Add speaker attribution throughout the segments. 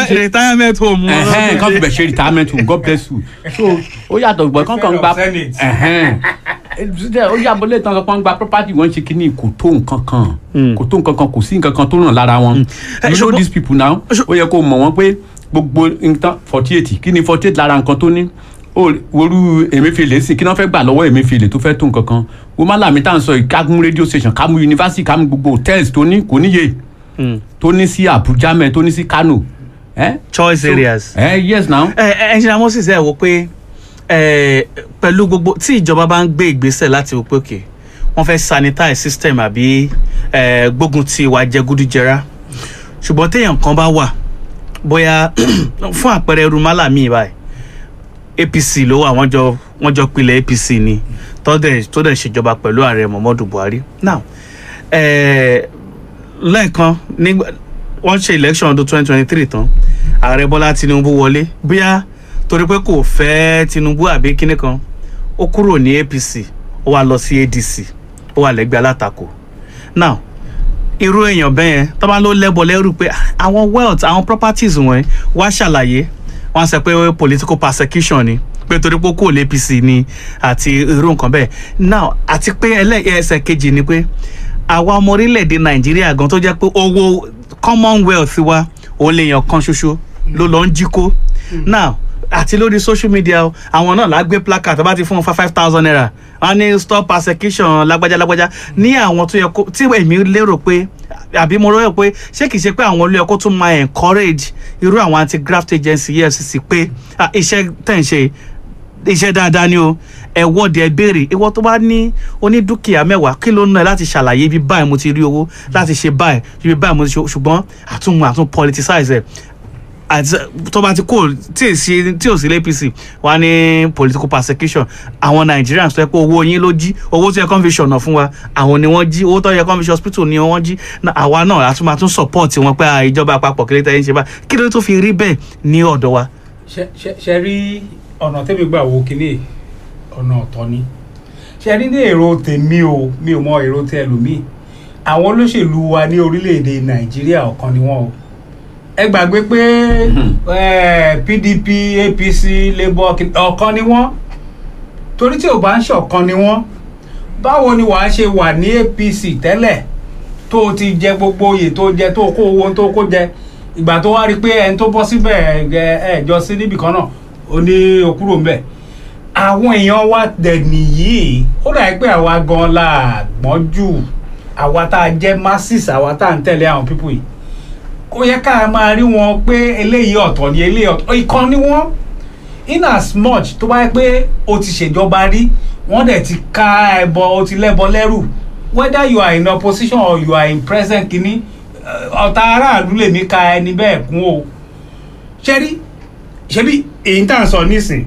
Speaker 1: Re- retirement home. wọn
Speaker 2: ẹhẹn
Speaker 1: lọ́dún
Speaker 2: kan
Speaker 1: dé.
Speaker 2: bẹ̀ ṣe retirement home god bless you so ó yàtọ̀ gbọ́ kankan gba
Speaker 3: Senate.
Speaker 2: ẹhẹn ó yàtọ̀ lè tán kan gba property wọn ṣe kíní kò tó nǹkan kan kò tó nǹkan kan kò sí nǹkan kan tó ràn lára wọn
Speaker 1: Eh,
Speaker 2: you know
Speaker 1: ṣùgbọ́n-
Speaker 2: these people now ó yẹ kó mọ̀ wọ́n pé gbogbo nǹkan forty eight kí ni forty eight lára nǹkan tó ní ó worú Emefiele sí kí ni wọ́n fẹ́ gbà lọ́wọ́ Emefiele tó fẹ́ tó nǹkan kan wọ́n má làmì tá à ń sọ yìí ká mú radio station ká mú university ká mú gbogbo hotels tó ní kò níye
Speaker 1: Mm.
Speaker 2: tó ní sí Abuja mẹ́ tó ní sí Kano eh?
Speaker 1: choice
Speaker 2: So-
Speaker 1: areas.
Speaker 2: eh, yes now
Speaker 1: ẹ engineer moses ẹ wò pé ẹ pẹ̀lú gbogbo tí ìjọba bá ń gbé ìgbésẹ̀ láti wò pé òkè wọ́n fẹ́ sanitize system àbí ẹ gbógun ti ìwà jẹgúdújẹrá ṣùgbọ́n téèyàn kan bá wà bóyá fún àpẹẹrẹ rumala mi báyìí apc ló wà wọ́n jọ wọ́n jọ pilẹ̀ apc ni tó dẹ̀ tó dẹ̀ ṣèjọba pẹ̀lú ààrẹ muhammadu buhari now ẹ lẹ́ẹ̀kan nígbà wọ́n ṣe election ọdún twenty twenty three tán ààrẹ bọ́lá tinubu wọlé bóyá torí pé kò fẹ́ tinubu àbí kíní kan ó kúrò ní apc ó wá lọ sí adc ó wà lẹ́gbẹ̀ẹ́ alátakò now irú èèyàn bẹ́ẹ̀ yẹn tó bá ló lẹ́bọ̀ lẹ́rù pé "Ah, àwọn wealth àwọn properties wọn wá ṣàlàyé wọ́n sọ pé political persecution ni pé torí pé kò lé apc ni àti irú nǹkan bẹ́ẹ̀ now àti pé ẹlẹ́ ẹsẹ̀ kejì ni pé àwa ọmọ orílẹ̀-èdè nàìjíríà gan tó jẹ́ pé owó commonwealth wa òun lè yàn kan ṣoṣo ló lọ ń jí kó now àti lórí social media o, àwọn náà lágbé placard tó bá ti fún wọn five thousand naira wọn ní stop persecution lágbájá lágbájá ní àwọn tó yẹ kó tí èmi lérò pé àbí mo rò pé ṣé kìí ṣe pé àwọn olóyè kó tún máa encourage irú àwọn anti graft agency efcc pé ah, iṣẹ́ tẹ̀ ń ṣe iṣẹ́ dáadáa ni o ẹ wọ́ọ̀dì ẹ béèrè ìwọ tó bá ní onídùkìá mẹ́wàá kí ló ń ná ẹ láti ṣàlàyé ibi báyìí mo ti rí owó láti ṣe báyìí ibi báyìí mo ti ṣe ṣùgbọ́n àtúnmù àtún politicize ẹ̀ àti tó bá ti kó tí ì sí tí ò sí l'APC wà ní political persecution àwọn Nigerians tó yẹ pé owó yín ló jí owó tó yẹ kó ń fi ṣọ̀nà fún wa àwọn ni wọ́n jí owó tó yẹ kó ń fi ṣe hospital ni wọ́n jí Na- àwa náà a tún máa tún support wọn pé ah, ìjọba àpapọ̀ kí ló tẹ́ ń ṣe báyìí kí ló tó fi rí bẹ́ẹ̀ ní ọ̀dọ̀ wa.
Speaker 3: ṣe ṣe- ṣe rí ọ̀nà tẹ́mi gbà wo kíní ọ̀nà ọ̀tọ̀ ni ṣe rí ní èrò tèmi o mi ò mọ èrò tẹ ẹlòmíì àwọn olóṣèlú wa ní orílẹ̀-èdè nàìjíríà ọ̀kan ni wọ́n o ẹ gbàgbé pé eh, pdp apc labour kí- ọ̀kan ni wọ́n torí tí ò bá ń ṣọ̀kan ni wọ́n báwo ni wàá ṣe wà ní apc tẹ́lẹ̀ tó o ti jẹ gbogbo oyè tó jẹ tó o kó owó tó o kó jẹ ìgbà tó wá rí i pé ẹni tó bọ́ síbẹ̀ ẹ ẹ jọ sí níbì kan náà ó ní okúrò ńbẹ̀ àwọn èèyàn wa dẹ̀ nìyí ó dà pé àwa gan la gbọ́n jù àwa tá a jẹ́ masses àwa tá a ń tẹ̀lé àwọn pípù yìí ó yẹ ká máa rí wọn pé eléyìí ọ̀tọ̀ ni eléyìí ọ̀tọ̀ ìkan ni wọ́n in as much tó bá yẹ pé o ti ṣèjọba rí wọ́n dẹ̀ ti ká ẹbọ o ti lẹ́bọ lẹ́rù whether you are in opposition or you are in present kínní eh, ọ̀tá aráàlú lèmi ka ẹni bẹ́ẹ̀ kún o ṣẹ́rí ṣebí èyí tá à ń sọ nísìn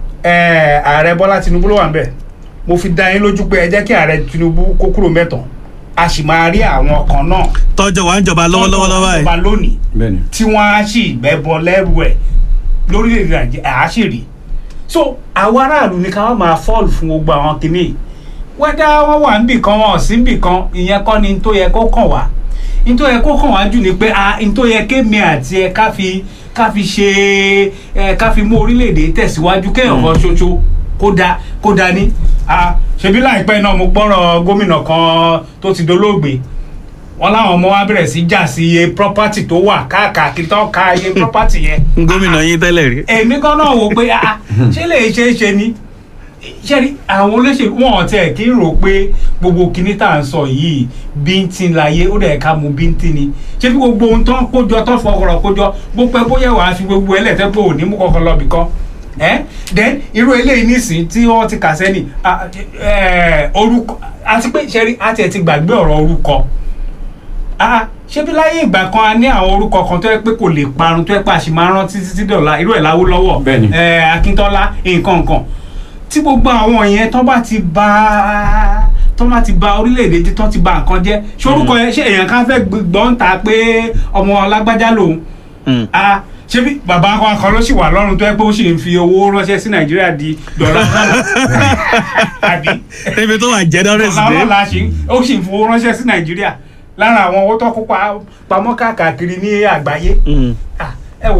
Speaker 3: eh, ààrẹ bọ́lá tinubu ló wà ń bẹ̀ mo fi dá yín lójú pé ẹ jẹ́ kí ààrẹ tinubu kó kúrò mẹ́tàn a sì máa rí àwọn kan náà
Speaker 1: tọ́jọ́ wa ń jọba lọ́wọ́lọ́wọ́ lọ́wọ́
Speaker 3: ìjọba
Speaker 1: báyìí.
Speaker 3: lónìí
Speaker 2: bẹ́ẹ̀ni
Speaker 3: tí wọ́n á sì gbẹ́bọ lẹ́rù ẹ̀ lórílẹ̀‐èdè nàìjíríà á sì rí so àwọn aráàlú ní ká wọ́n máa fọ́ọ̀lù fún gbogbo àwọn kìíní wẹ́dá wọ́n wà níbì kan wọn ò sí níbì kan ìyẹn kọ́ ni n tó yẹ kó kàn wá n tó yẹ kó kàn wá jù ni pé a n tó yẹ kémi àti ẹ ká fi ká fi ṣe ẹ ká fi mú orílẹ̀‐èdè tẹ̀síwájú kéèyàn kan ṣoṣo kó da kó da ní a ṣebí láìpẹ́ náà mo gbọ́rọ̀ gómìnà kan tó ti dolóògbé wọn láwọn ọmọ wa bẹ̀rẹ̀ sí jà sí iye property tó wà káàkiri tó ka iye property yẹn.
Speaker 1: gómìnà yín tẹ́lẹ̀ rí.
Speaker 3: èmi kan náà wò pé ah, ṣé lè ṣe é ṣe ni ṣé rí àwọn olóṣèlú wọn ò tiẹ̀ kí n rò pé gbogbo kinní tá à ń sọ yìí bíntín láyé ó dẹ̀ ká mu bíntín ni ṣé bí gbogbo ohun tó ń kójọ tó ń fọkọrọ kójọ bó pẹ́ bóyá wàá fi gbogbo ẹlẹ́tẹ́ pé òní mú kankan lọ bìkan ẹ́ then irú eléyìí nísìnyí tí wọ́n ti kà sẹ́ni ah, eh, orúkọ àti pé ṣe rí àti ẹ̀ ti gbàgbé ọ̀rọ̀ orúkọ ah ṣé bí láyé ìgbà kan a ní àwọn orúkọ kan tó yẹ pé kò lè parun tó yẹ pé a sì máa rántí títí dọ̀la irú ẹ̀ láwó lọ́wọ́
Speaker 2: Bẹ́ẹ̀ni.
Speaker 3: akíntọ́lá nǹkan nǹkan tí gbogbo àwọn yẹn tó bá ti ba tó bá ti ba orílẹ̀-èdè tí tó ti ba nǹkan jẹ́ ṣé orúkọ yẹn ṣé èèyàn kan fẹ́ gbọ́n ta pé ọmọ lágbájá lòun
Speaker 1: Mm.
Speaker 3: ah ṣé bí bàbá wa kan ló sì wà lọ́rùn tó yẹ pé ó sì ń fi owó ránṣẹ́ sí nàìjíríà di dọ́là àbí
Speaker 1: ebi tó wà generous
Speaker 3: ọ̀la
Speaker 1: dé.
Speaker 3: ọ̀la ṣe ó sì ń fowó ránṣẹ́ sí nàìjíríà lára àwọn owó tó kó pa- pamọ́ káàkiri ní àgbáyé
Speaker 1: Mm.
Speaker 3: Ah,